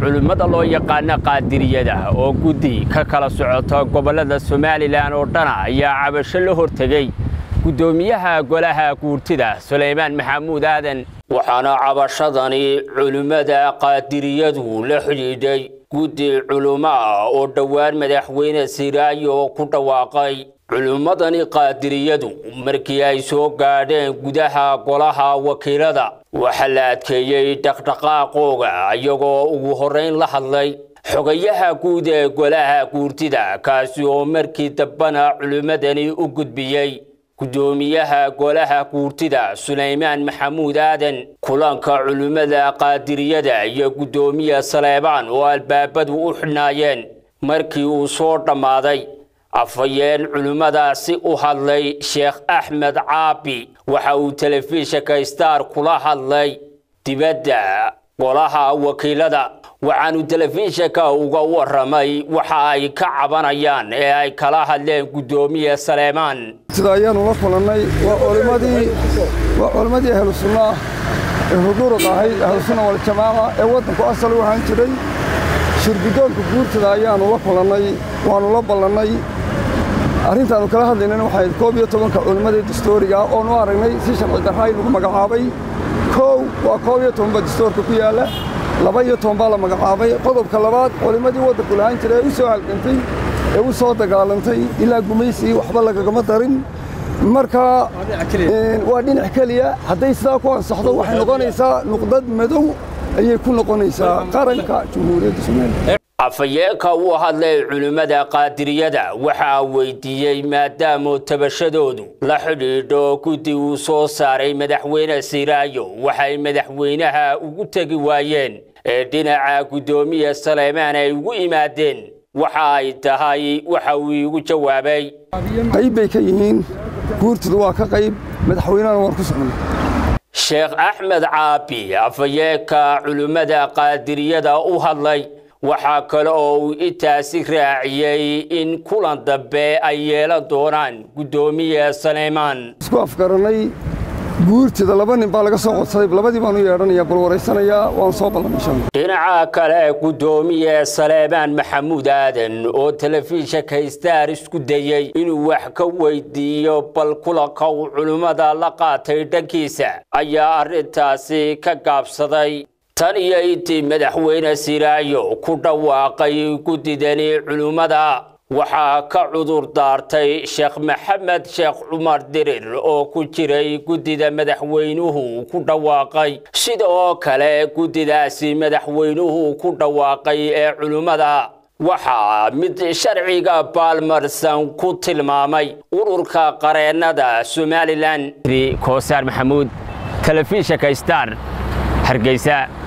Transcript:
culimmada loo yaqaana qaadiriyada oo guddi ka kala socota gobollada somalilan oo dhana ayaa cabasho la hortegey guddoomiyaha golaha guurtida sulaymaan maxamuud aadan waxaana cabashadani culimmada qaadiriyadu la xidhiidhay guddi culummo ah oo dhowaan madaxweyne siraayo ku dhawaaqay culimmadani qaadiriyadu markii ay soo gaadheen gudaha golaha wakiilada waxaa la adkeeyey dhaqdhaqaaqooga iyagoo ugu horrayn la hadlay xogayaha guud ee golaha guurtida kaasi oo markii dambana culimmadani u gudbiyey guddoomiyaha golaha guurtida sulaymaan maxamuud aadan kulanka culimmada qaadiriyada iyo guddoomiya saleebaan oo albaabadu u xidhnaayeen markii uu soo dhammaaday afhayeen culimmadaasi u hadlay sheekh axmed caabi waxa uu telefishinka star kula hadlay dibadda golaha wakiilada waxaanu telefishinka uga waramay waxa ay ka cabanayaan ee ay kala hadleen guddoomiye saleemaan sida ayaanu la kulannay waa culimmadii waa culimmadii ahlu sunna ee huduurad ahayd ahlusunna waljamaaca ee waddanku asal u ahaan jiray shirguddoonka guurtada ayaanu la kulannay waannu la ballannay arrintaannu kala hadlaynana waxay ahayd koob iyo tobanka culimmadii dastooriga ah oonu aragnay si sharci darraay lagu magacaabay koow waa koob iyo tobanba dastoorka ku yaalla laba iyo toban baa la magacaabay qodobka labaad culimmadii waddanku lahaan jiray ee u soo halgantay ee u soo dagaalantay ilaa gumaysigii waxba lagagama darin marka waa dhinac keliya hadday sidaa ku ansaxdo waxay noqonaysaa nuqdad madow ayay ku noqonaysaa qaranka jumhuuriyadda somaliya afhayeenka uu hadlay culimmada qaadiriyada waxaa weydiiyey maadaama tabashadoodu la xidhiidho guddi uu soo saaray madaxweyne siraayo waxay madaxweynaha ugu tegi waayeen ee dhinaca guddoomiya saleymaan ay ugu yimaadeen waxa ay tahay waxa uu iigu jawaabay qayb bay ka yihiin guurtadu waa ka qayb madaxweynehana waan ku socnay sheekh axmed caabi afhayeenka culimmada qaadiriyada u hadlay waxaa kale oo uu intaasi raaciyey in kulan dambe ay yeelan doonaan guddoomiye saleymaan isku afgarannay guurtida laba nin baa laga soo codsaday labadii baanu yeedhanayaa bal waraysanayaa waan soo ballan insha allah dhinaca kale guddoomiye saleebaan maxamuud aadan oo telefishinka star isku dayey inuu wax ka weydiiyo bal kulanka uu culimmada la qaatay dhankiisa ayaa arrintaasi ka gaabsaday tan iyo intii madaxweyne siraayo ku dhawaaqay guddidani culimmada waxaa ka cudur daartay sheekh maxamed sheekh cumar dirir oo ku jiray guddida madaxweynuhu ku dhawaaqay sida oo kale guddidaasi madaxweynuhu ku dhawaaqay ee culimmada waxaa mid sharciga baalmarsan ku tilmaamay ururka qareennada somalilan koosaar maxamuud telefishinka star hargeysa